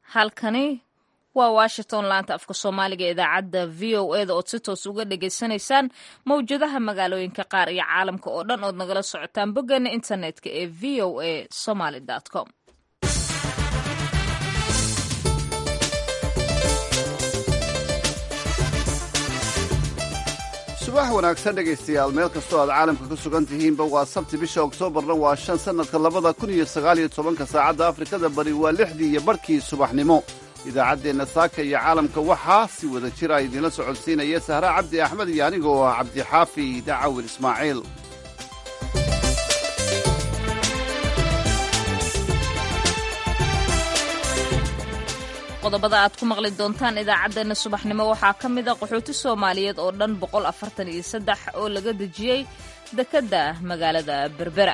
halkani waa washington laanta afka soomaaliga ee idaacadda v o e da ood si toos uga dhagaysanaysaan mawjadaha magaalooyinka qaar iyo caalamka oo dhan ood nagala socotaan boggeena internetka ee v o a somaly com subax wanaagsan dhegaystayaal meel kastoo aad caalamka ku sugan tihiinba waa sabti bisha oktoobarna waa shan sannadka labada kun iyo sagaaliyo tobanka saacadda afrikada bari waa lixdii iyo barhkii subaxnimo idaacaddeenna saaka iyo caalamka waxaa si wada jira idinla socodsiinaya sahra cabdi axmed iyo aniga oo ah cabdixaafi dacawil ismaaciil qodobada aad ku maqli doontaan idaacaddeenna subaxnimo waxaa ka mid a qaxooti soomaaliyeed oo dhan boqol afartan iyo saddex oo laga dejiyey dekedda magaalada berbera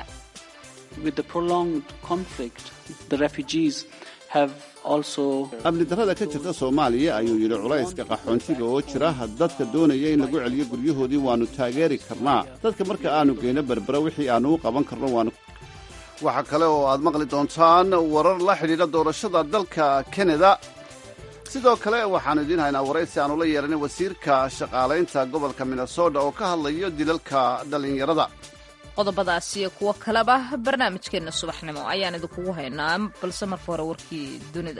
amni darrada ka jirta soomaaliya ayuu yidhi culayska qaxoontiga oo jira dadka doonaya in lagu celiyo guryahoodii waannu taageeri karnaa dadka marka aanu geyno berbera wixii aannu u qaban karno waanu waxaa kale oo aad maqli doontaan warar la xidhiidha doorashada dalka kanada sidoo kale waxaannu idiin haynaa waraysi aanu la yeelanay wasiirka shaqaalaynta gobolka minnesota oo ka hadlayo dilalka dhallinyarada qodobadaas iyo kuwo kaleba barnaamijkeenna subaxnimo ayaan idinkugu haynaa balse marka hore warkii dunida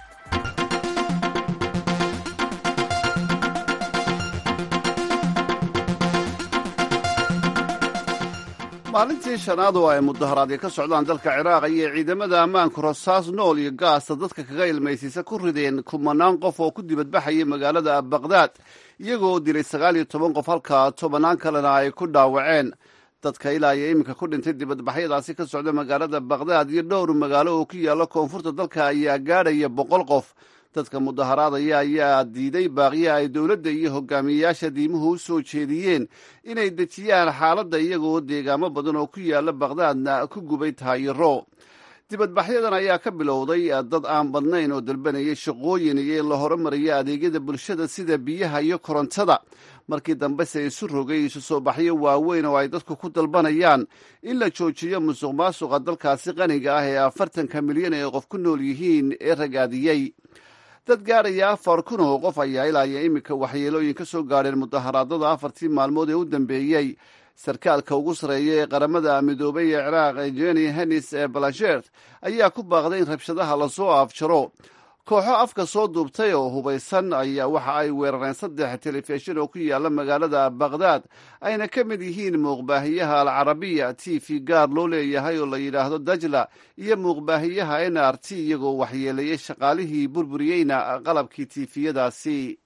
maalintii shanaad oo ay mudaharaadyo ka socdaan dalka ciraaq ayay ciidamada ammaanku rasaas nool iyo gaasta dadka kaga ilmaysiisa ku rideen kumanaan qof oo ku dibadbaxayay magaalada baqhdaad iyagoo dilay sagaal iyo toban qof halka tobannaan kalena ay ku dhaawaceen dadka ilaa iyo iminka ku dhintay dibadbaxyadaasi ka socda magaalada baqhdaad iyo dhowr magaalo oo ku yaalla koonfurta dalka ayaa gaadhaya boqol qof dadka mudaharaadaya ayaa diiday baaqiya ay dowladda iyo hogaamiyeyaasha diimuhu u soo jeediyeen inay dejiyaan xaaladda iyagoo deegaamo badan oo ku yaalla baqhdaadna ku gubay taayiro dibadbaxyadan ayaa ka bilowday dad aan badnayn oo dalbanayay shaqooyin iyo in la horumariyo adeegyada bulshada sida biyaha iyo korontada markii dambese isu rogay isu soo baxyo waaweyn oo ay dadku ku dalbanayaan in la joojiyo musuq maasuqa dalkaasi qaniga ah ee afartanka milyan ee qof ku nool yihiin ee ragaadiyey dad gaadhaya afar kun oo qof ayaa ilaa iyo iminka waxyeelooyin ka soo gaadheen mudaharaadada afartii maalmood ee u dambeeyey sarkaalka ugu sarreeya ee qaramada midoobay ee ciraaq jeni hennis ee balashert ayaa ku baaqday in rabshadaha lasoo afjaro kooxo afka soo duubtay oo hubaysan ayaa waxa ay weerareen saddex telefishin oo ku yaalla magaalada baqhdaad ayna ka mid yihiin muuqbaahiyaha alcarabiya t v gaar loo leeyahay oo la yidhaahdo dajla iyo muuqbaahiyaha n r t iyagoo waxyeeleeyey shaqaalihii burburiyeyna qalabkii tiifiyadaasi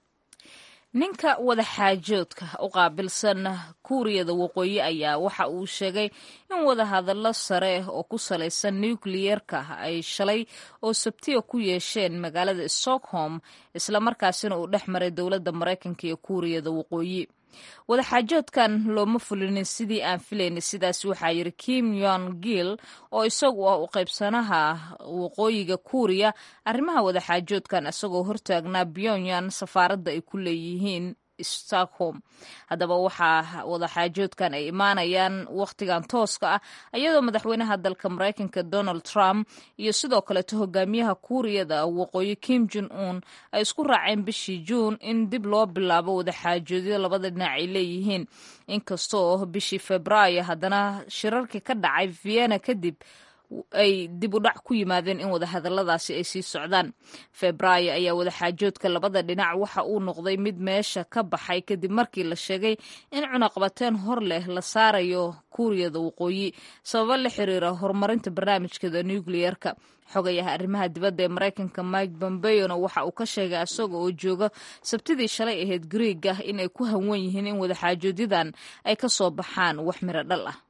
ninka wadaxaajoodka u qaabilsan kuuriyada waqooyi ayaa waxa uu sheegay in wadahadallo sare oo ku salaysan nukliyerka ay shalay oo sabtiya ku yeesheen magaalada stockholm islamarkaasina uu dhex maray dowladda maraykanka iyo kuuriyada waqooyi wadaxaajoodkan looma fulinin sidii aan filayna sidaas waxaa yidhi kim yon gil oo isagu ah u qaybsanaha waqooyiga kuuriya arrimaha wadaxaajoodkan isagoo hortaagnaa pyongyang safaaradda ay ku leeyihiin stockholm haddaba waxaa wadaxaajoodkan ay imaanayaan wakhtigan tooska ah iyadoo madaxweynaha dalka maraykanka donald trump iyo sidoo kaleeto hogaamiyaha kuuriyada waqooyi kim jon un ay isku raaceen bishii juun in dib loo bilaabo wadaxaajoodyo labada dhinac ay leeyihiin inkastoo bishii februaayo haddana shirarkii ka dhacay vienna kadib ay dib u dhac ku yimaadeen in wadahadalladaasi ay sii socdaan febraayo ayaa wadaxaajoodka labada dhinac waxa uu noqday mid meesha ka baxay kadib markii la sheegay in cunaqabateen hor leh la saarayo kuuriyada waqooyi sababo la xiriira horumarinta barnaamijkeeda nukliyerka xogayaha arrimaha dibadda ee maraykanka mike bombeona waxa uu ka sheegay isaga oo jooga sabtidii shalay ahayd griiga in ay ku hanwan yihiin in wadaxaajoodyadan ay ka soo baxaan wax miro dhal ah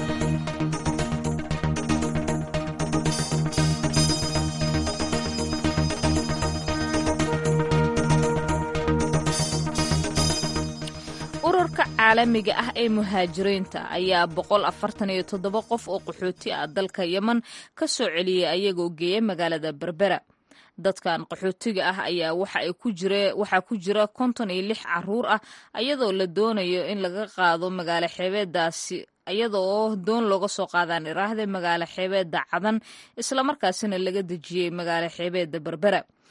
ururka caalamiga ah ee muhaajiriinta ayaa boqol afartan iyo toddoba qof oo qaxooti ah dalka yemen ka soo celiyey ayagoo geeya magaalada berbera dadkan qaxootiga ah ayaa waxaa ku jira konton iyo lix caruur ah iyadoo la doonayo in laga qaado magaalo xeebeedaasi iyadoo doon looga soo qaadaan iraahda magaalo xeebeedda cadan islamarkaasina laga dejiyey magaalo xeebeedda berbera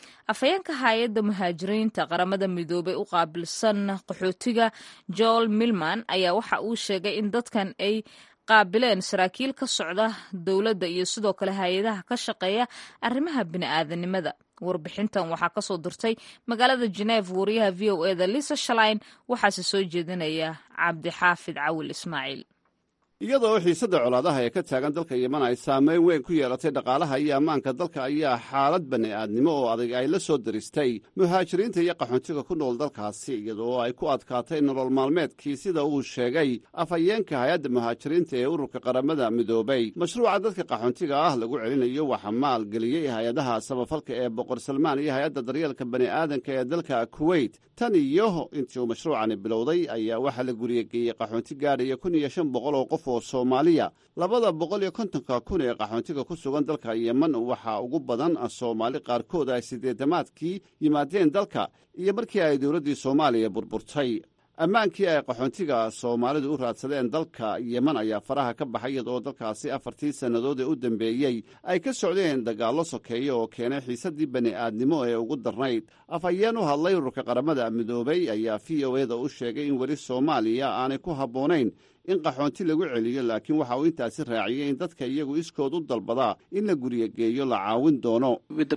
afhayeenka hay-adda muhaajiriinta qaramada midoobay u qaabilsan qaxootiga joel milman ayaa waxa uu sheegay in dadkan ay qaabileen saraakiil ka socda dowladda iyo sidoo kale hay-adaha ka shaqeeya arrimaha bini'aadanimada warbixintan waxaa kasoo dirtay magaalada geneef wariyaha v o eda lisa shalain waxaase soo jeedinaya cabdixaafid cawil ismaaciil iyadoo xiisadda colaadaha ee ka taagan dalka yeman ay saameyn weyn ku yeelatay dhaqaalaha iyo ammaanka dalka ayaa xaalad bani'aadnimo oo adag ay la soo daristay muhaajiriinta iyo qaxoontiga ku nool dalkaasi iyadoo ay ku adkaatay nolol maalmeedkii sida uu sheegay afhayeenka hay-adda muhaajiriinta ee ururka qaramada midoobay mashruuca dadka qaxoontiga ah lagu celinayo waxaa maalgeliyey hay-adaha samafalka ee boqor salmaan iyo hay-adda daryeelka bani'aadanka ee dalka kuweyt tan iyo intii uu mashruucani bilowday ayaa waxaa la guriyageeyey qaxoonti gaadhaya kun iyo shan boqol oo qof oo soomaaliya labada boqol iyo kontonka kun ee qaxoontiga ku sugan dalka yeman waxaa ugu badan soomaali qaarkood ay siddeedamaadkii yimaadeen dalka iyo markii ay dowladdii soomaaliya burburtay ammaankii ay qaxoontiga soomaalidu u raadsadeen dalka yeman ayaa faraha ka baxay iyadoo dalkaasi afartii sannadood ee u dambeeyey ay ka socdeen dagaallo sokeeya oo keenay xiisaddii bani'aadnimo ee ugu darnayd afhayeen u hadlay ururka qaramada midoobay ayaa v o eda u sheegay in weli soomaaliya aanay ku habboonayn in qaxoonti lagu celiyo laakiin waxa uu intaasi raaciyey in dadka iyagu iskood u dalbadaa in la guriyageeyo la caawin doono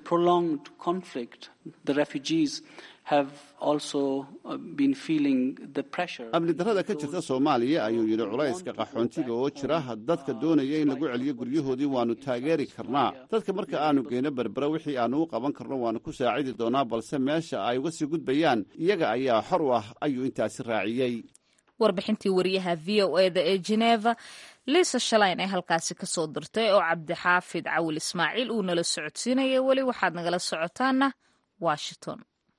amni darrada ka jirta soomaaliya ayuu yidhi culayska qaxoontiga oo jira dadka doonaya in lagu celiyo guryahoodii waannu taageeri karnaa dadka marka aanu geyno berbera wixii aannu u qaban karno waannu ku saacidi doonaa balse meesha ay uga sii gudbayaan iyaga ayaa xor u ah ayuu intaasi raaciyey warbixintii wariyaha v o eda ee geneva liisa shalayn ee halkaasi kasoo dirtay oo cabdixaafid cawil ismaaciil uu nala socodsiinaya weli waxaad nagala socotaana washington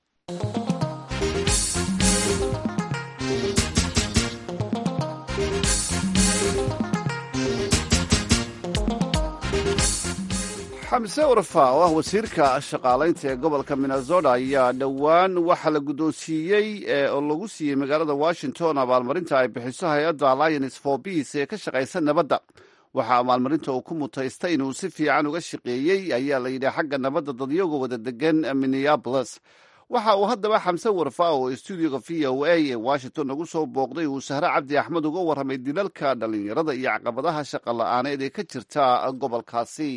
xamse urfa oo ah wasiirka shaqaalaynta ee gobolka minnesota ayaa dhowaan waxaa la guddoonsiiyey oo lagu siiyey magaalada washington abaalmarinta ay bixiso hay-adda alliance for peace ee ka shaqaysa nabadda waxaa abaalmarinta uu ku mutaystay inuu si fiican uga shaqeeyey ayaa la yidhi xagga nabadda dadyagoo wada degan minneabolis waxa uu haddaba xamse warfa oo stuudiyoga v o a ee washington nagu soo booqday uu sahre cabdi axmed uga warramay dilalka dhallinyarada iyo caqabadaha shaqa la'aaneed ee ka jirta gobolkaasi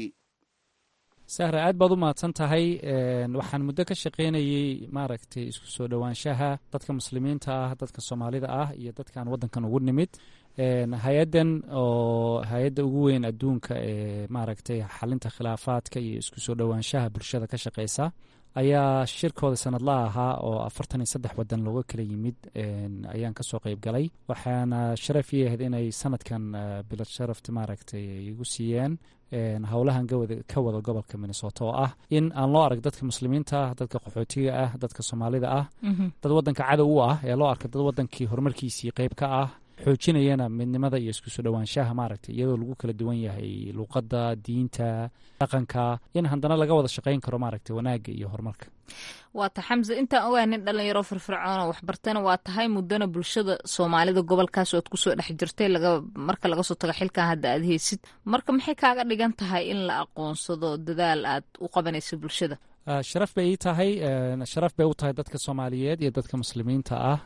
sahra aad baad u mahadsan tahay waxaan muddo ka shaqaynayey maaragtay isku soo dhowaanshaha dadka muslimiinta ah dadka soomaalida ah iyo dadkaan waddankan ugu nimid hay-addan oo hay-adda ugu weyn adduunka ee maaragtay xalinta khilaafaadka iyo isku soo dhowaanshaha bulshada ka shaqeysa ayaa shirkooda sanadlaha ahaa oo afartan iyo saddex waddan looga kala yimid ayaan kasoo qeyb galay waxaana sharaf ii ahayd inay sanadkan bilad sharafta maaragtay igu siiyeen howlahan ka wada gobolka minnesota oo ah in aan loo arag dadka muslimiinta ah dadka qaxootiga ah dadka soomaalida ah dad wadanka cadow u ah ee loo arka dad wadankii horumarkiisii qeyb ka ah xoojinayana midnimada iyo isku soo dhowaanshaha maaragtay iyadoo lagu kala duwan yahay luuqadda diinta dhaqanka in haddana laga wada shaqayn karo maaragtay wanaagga iyo horumarka waata xamse intaan ogaa nin dhalinyaro firfircoona waxbartana waa tahay muddana bulshada soomaalida gobolkaas oad kusoo dhex jirtay marka laga soo tago xilkan hadda aad haysid marka maxay kaaga dhigan tahay in la aqoonsado dadaal aad u qabanayso bulshada sharaf bay ii tahay sharaf bay u tahay dadka soomaaliyeed iyo dadka muslimiinta ah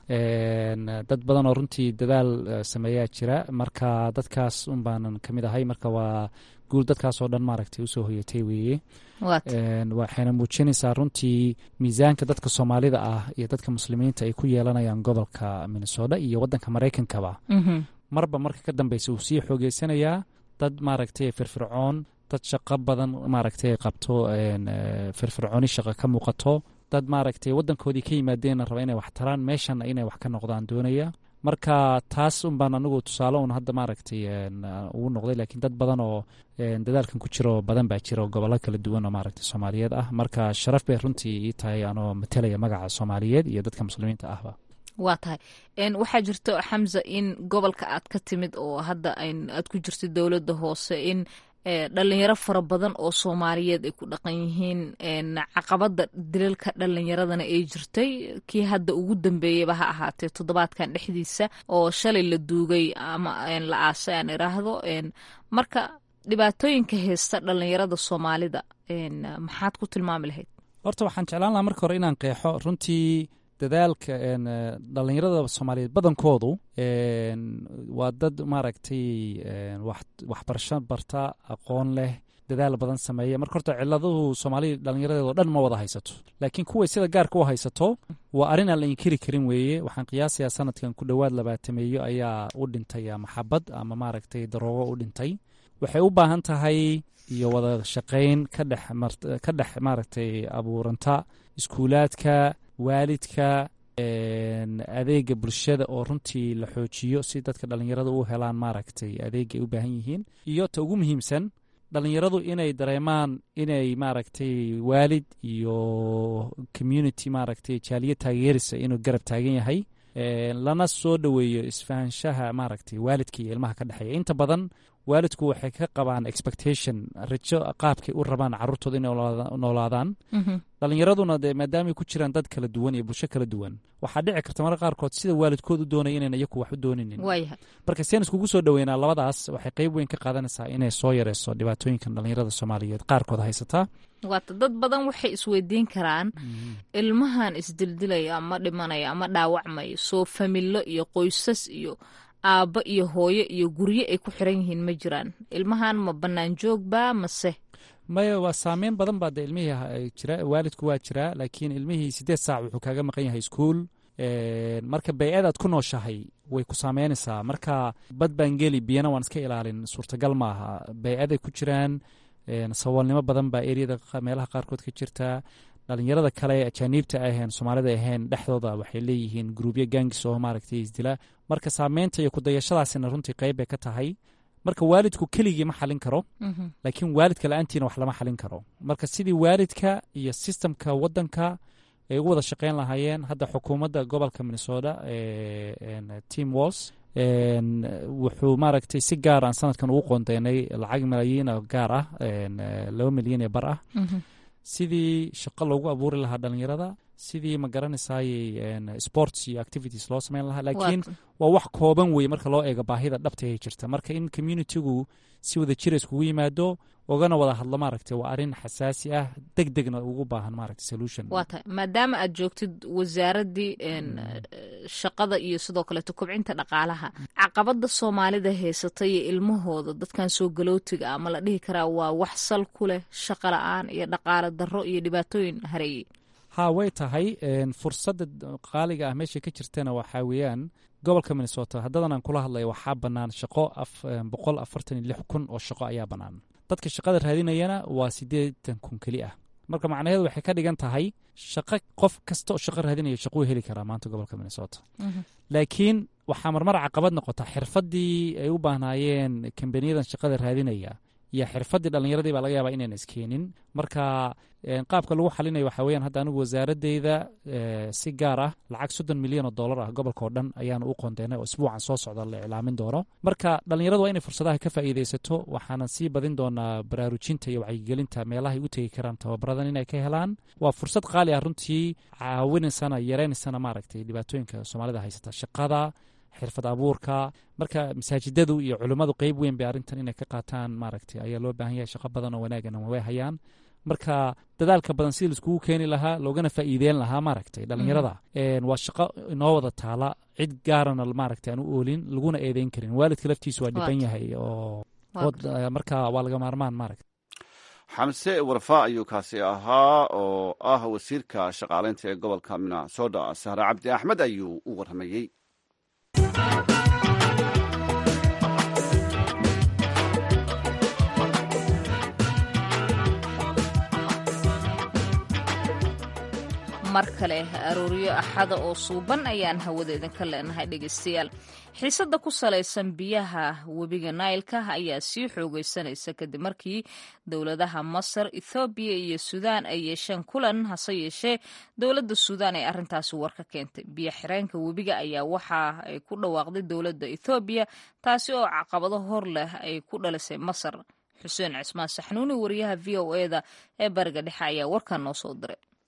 dad badan oo runtii dadaal sameeyaa jira marka dadkaas un baanan ka mid ahay marka waa guul dadkaas oo dhan maaragtay usoo hoyatay weeye waxayna muujinaysaa runtii miisaanka dadka soomaalida ah iyo dadka muslimiinta ay ku yeelanayaan gobolka minnesota iyo waddanka maraykankaba marba marka ka dambeysa uu sii xoogeysanayaa dad maaragtay firfircoon dad shaqo badan maaragtay qabto firfircooni shaqo ka muuqato dad maaragtay waddankoodii ka yimaadeenna raba inay wax taraan meeshanna inay wax ka noqdaan doonaya marka taas un baan anigu tusaale un hadda maaragtay ugu noqday laakiin dad badan oo dadaalkan ku jiro badan baa jira oo gobollo kala duwan oo maaragtay soomaaliyeed ah marka sharaf bay runtii ii tahay anoo matelaya magaca soomaaliyeed iyo dadka muslimiinta ahba waa tahay waxaa jirto xamza in gobolka aad ka timid oo hadda aad ku jirto dowladda hoose in dhalinyaro fara badan oo soomaaliyeed ay ku dhaqan yihiin caqabada dilalka dhalinyaradana ay jirtay kii hadda ugu dambeeyaba ha ahaatee toddobaadkan dhexdiisa oo shalay la duugay ama la aasay aan iraahdo marka dhibaatooyinka heysta dhalinyarada soomaalida maxaad ku tilmaami lahayd horta waxaan jeclaan lahaa marka hore inaan qeexo runtii dadaalka dhalinyarada soomaaliyeed badankoodu waa dad maaragtay waxbarasho barta aqoon leh dadaal badan sameeya marka horta ciladuhu soomaalida dhalinyaradeedoo dhan ma wada haysato laakiin kuway sida gaarka u haysato waa arrin aan la inkiri karin weeye waxaan qiyaasayaa sanadkan ku dhowaad labaatameeyo ayaa u dhintay maxabad ama maaragtay daroogo u dhintay waxay u baahan tahay iyo wada shaqayn ka dhex maaragtay abuuranta iskuulaadka waalidka adeega bulshada oo runtii la xoojiyo si dadka dhalinyarada u helaan maaragtay adeega ay u baahan yihiin iyo ta ugu muhiimsan dhalinyaradu inay dareemaan inay maaragtay waalid iyo community maaragtay jaaliya taageerisa inuu garab taagan yahay lana soo dhoweeyo isfahanshaha maaragtay waalidka iyo ilmaha ka dhexeeya inta badan waalidku waxay ka qabaan expectation rajo qaabkay u rabaan caruurtooda inay noolaadaan dhalinyaraduna dee maadaamay ku jiraan dad kala duwan iyo bulsho kala duwan waxaa dhici karta marka qaarkood sida waalidkood u doonaya inayna iyaku wax u dooninin marka seen iskugu soo dhoweynaa labadaas waxay qeyb weyn ka qaadanaysaa inay soo yareyso dhibaatooyinkan dhalinyarada soomaaliyeed qaarkood haysataa waata dad badan waxay isweydiin karaan ilmahan isdildilaya ama dhimanaya ama dhaawacmaya soo familo iyo qoysas iyo aabbo iyo hooyo iyo guryo ay ku xiran yihiin ma jiraan ilmahan ma bannaan joogba mase maya waa saameyn badan baa de ilmihii jira waalidku waa jiraa laakiin ilmihii siddeed saac wuxuu kaaga maqan yahay iskuol marka bay-adaad ku nooshahay way ku saameynaysaa marka bad baan geli biyana waan iska ilaalin suurtagal maaha bay-aday ku jiraan saboolnimo badan baa eriyada meelaha qaarkood ka jirta dhalinyarada kale ajaaniibta ahayn soomaalida ahayn dhexdooda waxay leeyihiin gruubyo gaangis oo maaragtay isdila marka saameynta iyo kudayashadaasina runtii qeyb bay ka tahay marka waalidku keligii ma xalin karo laakiin waalidka la-aantiina wax lama xalin karo marka sidii waalidka iyo sistamka wadanka ay ugu wada shaqeyn lahaayeen hadda xukuumadda gobolka minnesota team walls wuxuu maaragtay si gaar aan sanadkan ugu qoondeynay lacag malaayiin oo gaar ah laba milyan ee bar ah sidii shaqo loogu abuuri lahaa dhalinyarada sidii ma garanaysayey sports iyo activities loo sameyn lahaa laakiin waa wax kooban weye marka loo eego baahida dhabta ee jirta marka in communitigu si wada jira iskugu yimaado ogana wada hadlo maaragtay waa arrin xasaasi ah deg degna ugu baahan maaragtay solution waa tahay maadaama aad joogtid wasaaraddii shaqada iyo sidoo kaleeto kobcinta dhaqaalaha caqabada soomaalida haysata iyo ilmahooda dadkan soo galootiga ama la dhihi karaa waa wax sal ku leh shaqa la-aan iyo dhaqaale darro iyo dhibaatooyin hareeyey ha way tahay fursadda qaaliga ah meesha ka jirtana waxaa weeyaan gobolka minnesota haddadan aan kula hadlaya waxaa bannaan shaqo boqol afartan iyo lix kun oo shaqo ayaa bannaan dadka shaqada raadinayana waa siddeetan kun keli ah marka macnaheedu waxay ka dhigan tahay shaqo qof kasta oo shaqo raadinaya shaquu heli karaa maanta gobolka minnesota laakiin waxaa marmar caqabad noqota xirfaddii ay u baahnaayeen kambaniyadan shaqada raadinaya iyo xirfaddii dhallinyaradii baa laga yaabaa inayna iskeenin marka qaabka lagu xalinayo waxaa weyaan hadda anigu wasaaradeyda si gaar ah lacag soddon milyan oo dollar ah gobolka oo dhan ayaana u qoondeynay oo isbuucan soo socda la iclaamin doono marka dhallinyaradu waa inay fursadaha ka faa'iidaysato waxaanan sii badin doonaa baraarujinta iyo wacyigelinta meelahay u tegi karaan tababaradan inay ka helaan waa fursad qaali ah runtii caawinaysana yareynaysana maaragtay dhibaatooyinka soomaalida haysata shaqada xirfad abuurka marka masaajidadu iyo culimmadu qeyb weyn bay arrintan inay ka qaataan maaragtay ayaa loo baahan yahay shaqo badan oo wanaagana way hayaan marka dadaalka badan sidii laiskugu keeni lahaa loogana faa'iideyn lahaa maaragtay dhallinyarada waa shaqo inoo wada taala cid gaarana maaragtay aan u oolin laguna eedeyn karin waalidka laftiisu waa dhiban yahay oo marka waa laga maarmaan maaragta xamse warfa ayuu kaasi ahaa oo ah wasiirka shaqaaleynta ee gobolka minnesota sahre cabdi axmed ayuu u warramayey mar kale arooryo axada oo suuban ayaan hawada idinka leenahay dhegeystayaal xiisadda ku salaysan biyaha webiga nailka ayaa sii xoogeysanaysa kadib markii dowladaha masar ethoobiya iyo suudaan ay yeesheen kulan hase yeeshee dowladda suudaan ay arrintaasi war ka keentay biyo xireenka webiga ayaa waxa ay ku dhawaaqday dowladda ethoobiya taasi oo caqabado hor leh ay ku dhalisay masar xuseen cismaan saxnuuni wariyaha v o eda ee bariga dhexe ayaa warkan noo soo diray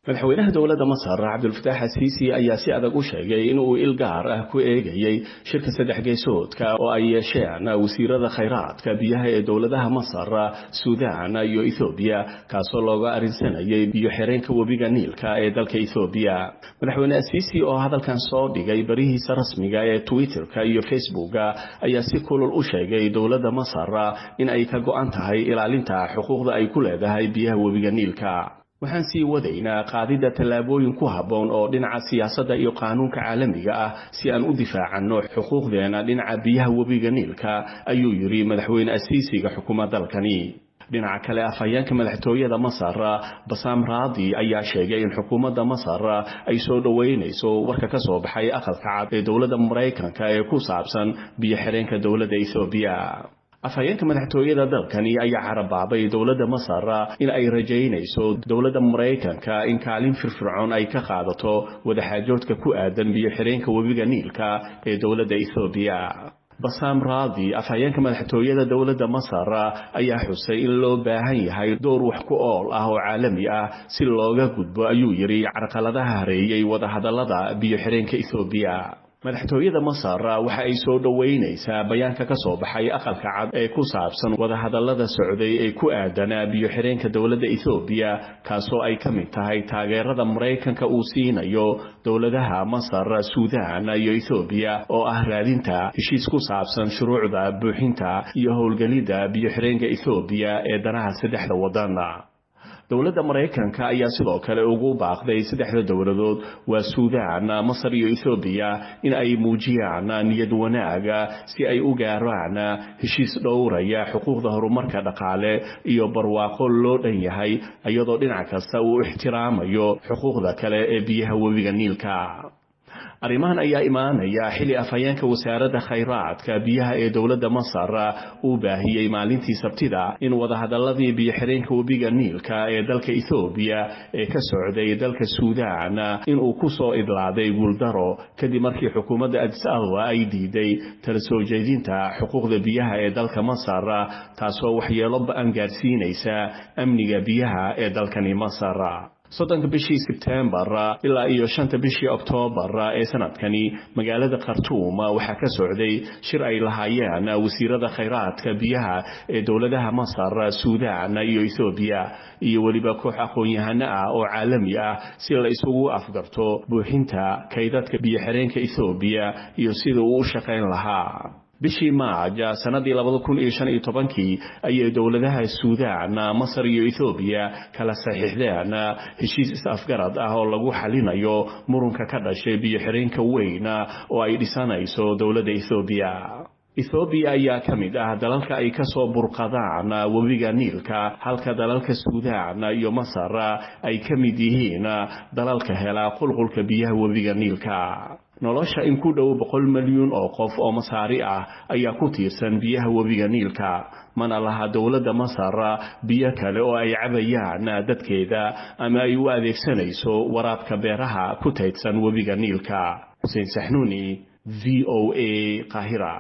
madaxweynaha dowladda masar cabdulfataax asiisi ayaa si adag u sheegay in uu il gaar ah ku eegayey shirka saddex geesoodka oo ay yeesheen wasiirada khayraadka biyaha ee dowladaha masar suudaan iyo ethoobiya kaasoo looga arrinsanayay biyo xireenka webiga niilka ee dalka ethoobiya madaxweyne asiisi oo hadalkan soo dhigay barihiisa rasmiga ee twitterka iyo facebooka ayaa si kulul u sheegay dowladda masar in ay ka go-an tahay ilaalinta xuquuqda ay ku leedahay biyaha webiga niilka waxaan sii wadaynaa qaadidda tallaabooyin ku habboon oo dhinaca siyaasadda iyo qaanuunka caalamiga ah si aan u difaacanno xuquuqdeena dhinaca biyaha webiga niilka ayuu yidhi madaxweyne asiisiga xukuma dalkani dhinaca kale afhayeenka madaxtooyada masar basaam raadi ayaa sheegay in xukuumadda masar ay soo dhoweynayso warka ka soo baxay aqalka cad ee dowladda maraykanka ee ku saabsan biyo xireenka dowladda ethoobiya afhayeenka madaxtooyada dalkani ayaa carabaabay dowladda masar in ay rajaynayso dowladda maraykanka in kaalin firfircoon ay ka qaadato wadaxaajoodka ku aadan biyo xireenka webiga niilka ee dowladda ethoobiya basaam raadi afhayeenka madaxtooyada dowladda masar ayaa xusay in loo baahan yahay door wax ku ool ah oo caalami ah si looga gudbo ayuu yidhi carqaladaha hareeyey wadahadallada biyo xireenka ethoobiya madaxtooyada masar waxa ay soo dhoweynaysaa bayaanka ka soo baxay aqalka cad ee ku saabsan wadahadallada socday ee ku aadanaa biyo xireenka dowladda ethoobiya kaasoo ay ka mid tahay taageerada maraykanka uu siinayo dowladaha masar suudaan iyo ethoobiya oo ah raadinta heshiis ku saabsan shuruucda buuxinta iyo howlgelidda biyo xireenka ethoobiya ee danaha saddexda waddan dowladda maraykanka ayaa sidoo kale ugu baaqday saddexda dowladood waa suudaan masar iyo ethoobiya in ay muujiyaan niyad wanaaga si ay u gaaraan heshiis dhowraya xuquuqda horumarka dhaqaale iyo barwaaqo loo dhan yahay iyadoo dhinac kasta uu ixtiraamayo xuquuqda kale ee biyaha webiga niilka arrimahan ayaa imaanaya xilli afhayeenka wasaaradda khayraadka biyaha ee dowladda masar uu baahiyey maalintii sabtida in wadahadalladii biyo xireenka webiga niilka ee dalka ethoobiya ee ka socday dalka suudaan inuu ku soo idlaaday guuldaro kadib markii xukuumadda adis ababa ay diiday tala soo jeedinta xuquuqda biyaha ee dalka masar taasoo waxyeelo ba-an gaarsiinaysa amniga biyaha ee dalkani masar soddonka bishii sebtembar ilaa iyo shanta bishii oktoobar ee sanadkani magaalada khartuum waxaa ka socday shir ay lahaayeen wasiirada khayraadka biyaha ee dowladaha masar suudaan iyo ethoobiya iyo weliba koox aqoon-yahano ah oo caalami ah si la isugu afgarto buuxinta kaydadka biyo xireenka ethoobiya iyo sida uu u shaqayn lahaa bishii maaj sanadii labada kun iyo shan iyo tobankii ayay dowladaha suudaan masar iyo ethoobiya kala saxiixdeen heshiis is-afgarad ah oo lagu xalinayo murunka ka dhashay biyo xireenka weyn oo ay dhisanayso dowladda ethoobiya ethoobiya ayaa ka mid ah dalalka ay ka soo burqadaan webiga niilka halka dalalka suudaan iyo masar ay ka mid yihiin dalalka hela qulqulka biyaha webiga niilka nolosha in ku dhow boqol milyuun oo qof oo masaari ah ayaa ku tiirsan biyaha webiga niilka mana laha dowladda masar biyo kale oo ay cabayaan dadkeeda ama ay u adeegsanayso waraabka beeraha ku taydsan webiga niilka xuseen saxnuuni v o a qaahira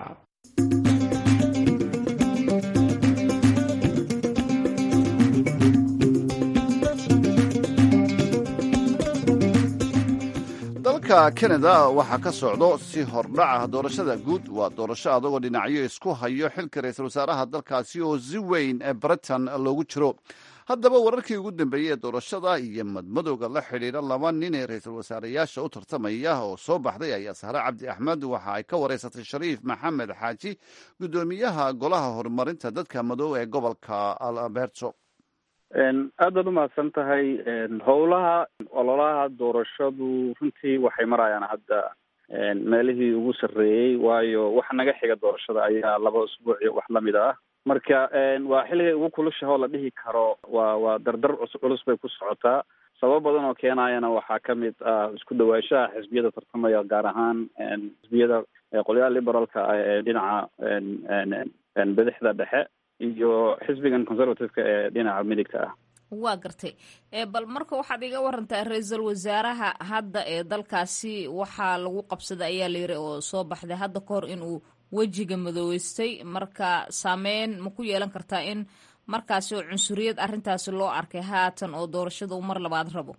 dalka kanada waxaa ka socdo si hordhaca doorashada guud waa doorasho adagoo dhinacyo isku hayo xilka ra-iisul wasaaraha dalkaasi oo si weyn ee britain loogu jiro haddaba wararkii ugu dambeeyey ee doorashada iyo madmadowga la xidhiidha laba nin ee ra-iisul wasaareyaasha u tartamaya oo soo baxday ayaa sahre cabdi axmed waxa ay ka wareysatay shariif maxamed xaaji guddoomiyaha golaha horumarinta dadka madow ee gobolka alberto aad baad umahadsan tahay howlaha ololaha doorashadu runtii waxay marayaan hadda meelihii ugu sarreeyey waayo waxa naga xiga doorashada ayaa laba usbuuc iyo wax lamid ah marka waa xilligay ugu kulushaho la dhihi karo waa waa dardar cus culus bay ku socotaa sabab badan oo keenayana waxaa kamid ah isku dhawaanshaha xisbiyada tartamaya gaar ahaan xisbiyada qolyaha liberaalka ah ee dhinaca bidixda dhexe iyo xisbigan conservative-ka ee dhinaca midigta ah waa gartay bal marka waxaad iga warantaa ra-iisul wasaaraha hadda ee dalkaasi waxaa lagu qabsaday ayaa la yiri oo soo baxday hadda ka hor inuu wejiga madooweystay marka saameyn ma ku yeelan kartaa in markaasi oo cunsuriyad arrintaasi loo arkay haatan oo doorashada uu mar labaad rabo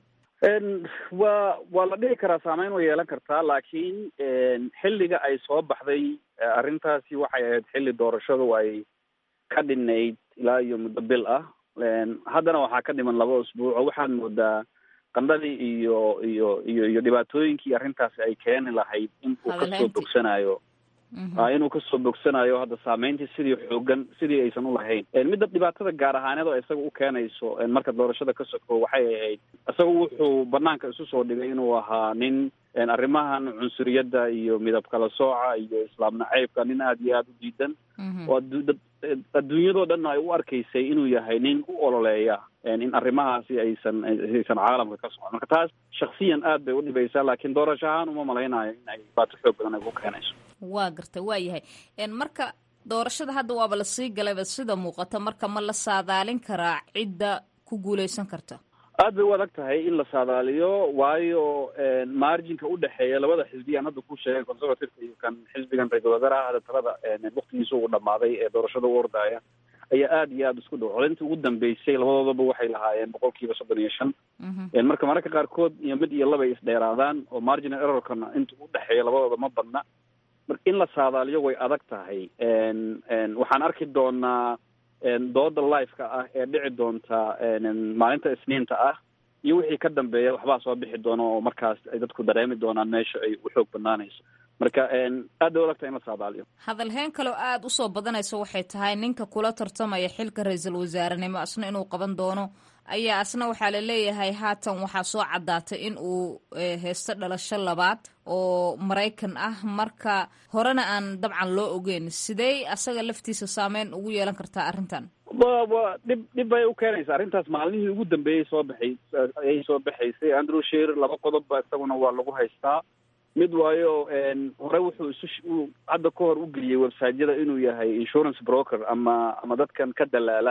waa waa la dhihi karaa saameyn way yeelan kartaa laakiin xilliga ay soo baxday arrintaasi waxay ahayd xilli doorashadu ay ka dhinayd ilaa iyo muddo bil ah haddana waxaa ka dhiman laba usbuuc oo waxaad moodaa qandhadii iyo iyo iyo iyo dhibaatooyinkii arrintaasi ay keeni lahayd in uu kasoo bogsanayo inuu kasoo bogsanayo hadda saameyntii sidii xoogan sidii aysan ulahayn midda dhibaatada gaar ahaaneed oo isaga u keenayso marka doorashada ka soko waxay ahayd isaga wuxuu banaanka isu soo dhigay inuu ahaa nin arrimahan cunsuriyadda iyo midab kala sooca iyo islaam naceybka nin aada iyo aada u diidan oo adduunyadoo dhan ay u arkaysay inuu yahay nin u ololeeya in arrimahaasi aysan aysan caalamka ka socon marka taas shaksiyan aad bay u dhibaysaa laakiin doorasho ahaan uma malaynayo in ay dhibaato xoog badan ay ku keenayso waa garta waa yahay marka doorashada hadda waaba lasii galayba sida muuqata marka ma la saadaalin karaa cidda ku guuleysan karta aad bay u adag tahay in la saadaaliyo waayo marginka udhexeeya labada xisbiya aan hadda ku sheegay conservativeka iyo kan xisbigan ra-isul wasaaraha hadda talada waktigiisa uu dhamaaday ee doorashada u ordaya ayaa aada iyo aada isku dhow codaynta ugu dambeysay labadoodaba waxay lahaayeen boqol kiiba soddon iyo shan marka mararka qaarkood iyo mid iyo laba ay isdheeraadaan oo marginal errorkana inta udhexeeya labadooda ma badna marka in la saadaaliyo way adag tahay waxaan arki doonaa dooda lifeka ah ee dhici doonta maalinta isniinta ah iyo wixii ka dambeeya waxbaa soo bixi doona oo markaas ay dadku dareemi doonaan meesha ay u xoog banaanayso marka aad bay adagtahay in la saadaaliyo hadalheen kaleo aada usoo badanaysa waxay tahay ninka kula tartamaya xilka ra-iisul wasaarenimo asna inuu qaban doono ayaa asna waxaa la leeyahay haatan waxaa soo caddaatay in uu heysto dhalasho labaad oo maraykan ah marka horena aan dabcan loo ogeyn sidee asaga laftiisa saameyn ugu yeelan kartaa arrintan wa wa dhib dhib bay u keenaysa arrintaas maalmihii ugu dambeeyey soo baxay ayay soo baxaysay andrew sheer laba qodobba isaguna waa lagu haystaa mid waayo hore wuxuu isu hadda ka hor u geliyey websiteyada inuu yahay insurance broker ama ama dadkan ka dalaala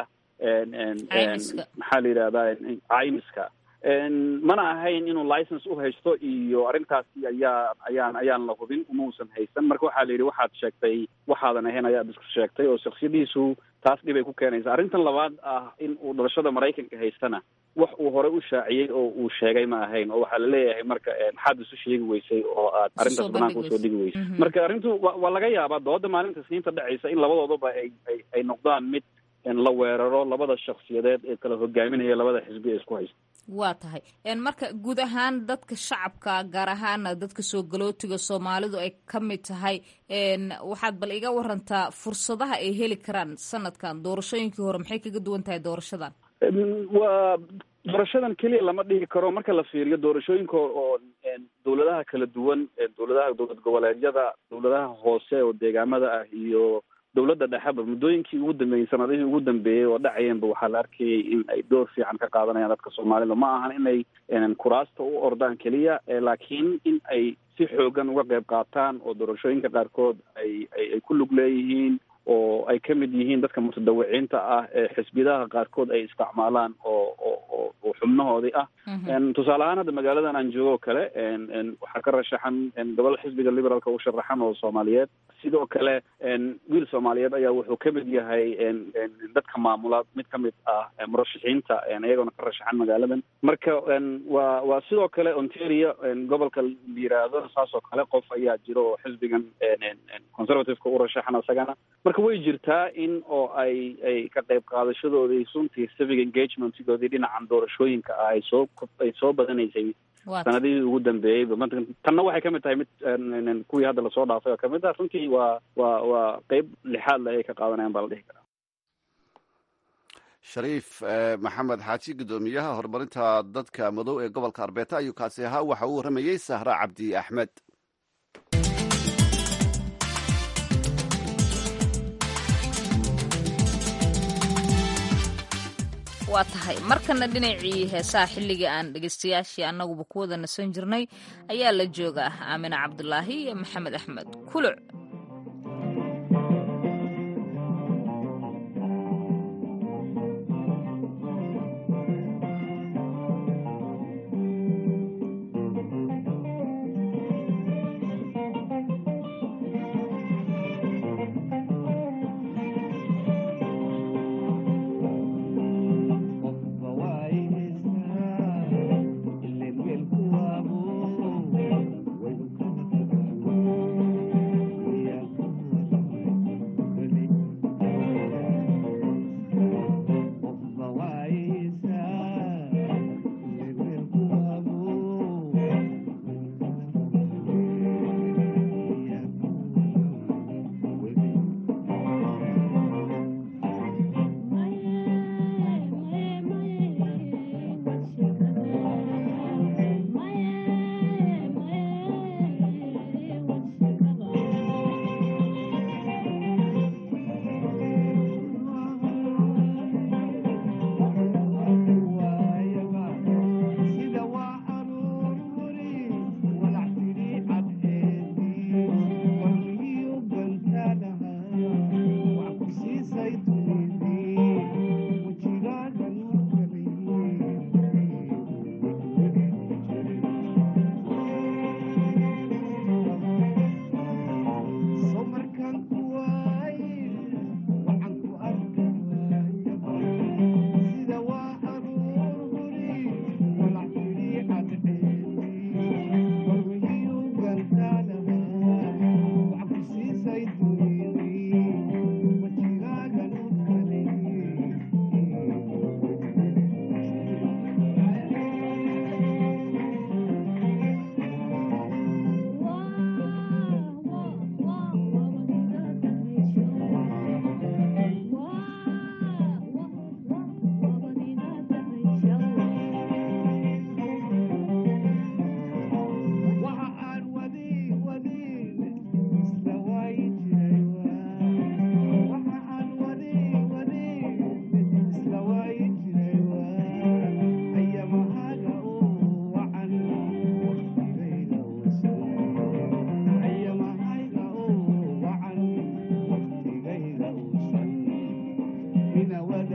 maxaa la yidhahdaa caymiska mana ahayn inuu license u haysto iyo arrintaasi ayaa ayaan ayaan la hubin umausan haysan marka waxaa la yidhi waxaad sheegtay waxaadan ahayn ayaad isku sheegtay oo shaksiyadiisu taas dhibay ku keenaysa arrintan labaad ah in uu dhalashada maraykanka haystana wax uu hore u shaaciyey oo uu sheegay ma ahayn oo waxaa la leeyahay marka maxaad isu sheegi weysay oo aad arrintaas banaanka usoo dhigi weysay marka arrintu wa waa laga yaabaa dooda maalinta isniinta dhacaysa in labadoodaba ay ay ay noqdaan mid la weeraro labada shaksiyadeed ee kala hogaaminaya labada xisbi ee isku haysta waa tahay marka guud ahaan dadka shacabka gaar ahaana dadka soo galootiga soomaalidu ay ka mid tahay waxaad bal iga warantaa fursadaha ay heli karaan sanadkan doorashooyinkii hore maxay kaga duwan tahay doorashadan waa doorashadan keliya lama dhihi karo marka la fiiriyo doorashooyinka oo dawladaha kala duwan dawladaha dowlad goboleedyada dawladaha hoose oo deegaamada ah iyo dawladda dhexeba muddooyinkii ugu dambeeyey sanadihii ugu dambeeyey oo dhacayeenba waxaa la arkayay in ay door fiican ka qaadanayaan dadka soomaalida ma ahan inay kuraasta u ordaan keliya laakiin in ay si xoogan uga qayb qaataan oo doorashooyinka qaarkood ay ay ku lug leeyihiin oo ay ka mid yihiin dadka mutadawiciinta ah ee xisbiyadaha qaarkood ay isticmaalaan oo oo oo xubnahoodii ah tusaale ahaan hadda magaaladan aan joogo o kale waxaa ka rashaxan gobol xisbiga liberaalka u sharaxan oo soomaaliyeed sidoo kale wiil soomaaliyeed ayaa wuxuu ka mid yahay dadka maamula mid ka mid ah murashaxiinta iyagoona ka rashaxan magaaladan marka waa waa sidoo kale ontario gobolka la yiraahdo saas oo kale qof ayaa jiro oo xisbigan conservativeka u rashaxan isagana marka way jirtaa in oo ay ay ka qayb qaadashadoodii runtii civic engagementgoodii dhinacan doorashooyinka ah ay soo ay soo badanaysay sanadihii ugu dambeeyeyba ma tanna waxay kamid tahay mid kuwii hadda lasoo dhaafay oo kamid ah runtii waa waa waa qeyb lixaad le ay ka qaadanayaan baa la dhihi karaa shariif maxamed xaaji guddoomiyaha horumarinta dadka madow ee gobolka arbeeta ayuu kaasi ahaa waxa uu warramayey sahra cabdi axmed waa tahay markana dhinacii heesaha xilligii aan dhegeystayaashii annaguba ku wada nasan jirnay ayaa la joogaa aamine cabdulaahi iyo maxamed axmed kuluc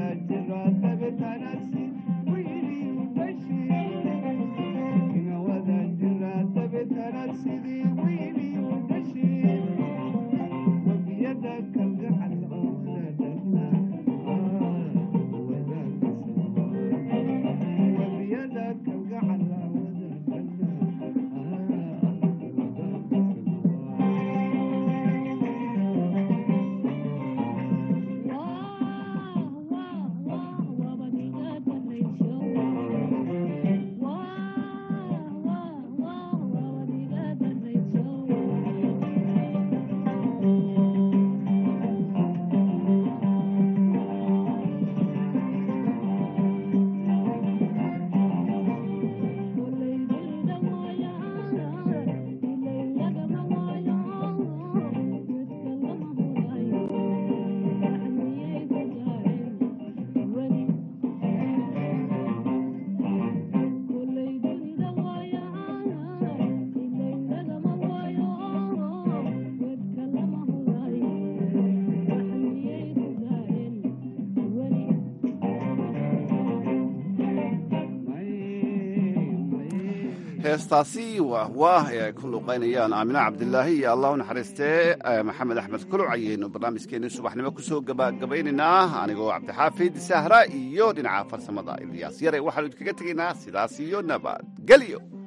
heestaasi waa waah ee ay ku luuqaynayaan aamina cabdilaahi iyo allah u naxariistee maxamed axmed kuluc ayaynu barnaamijkeenii subaxnimo kusoo gabagabaynaynaa anigoo cabdixaafid sahra iyo dhinaca farsamada ilyaas yare waxaanu idinkaga tegaynaa sidaas iyo nabadgelyo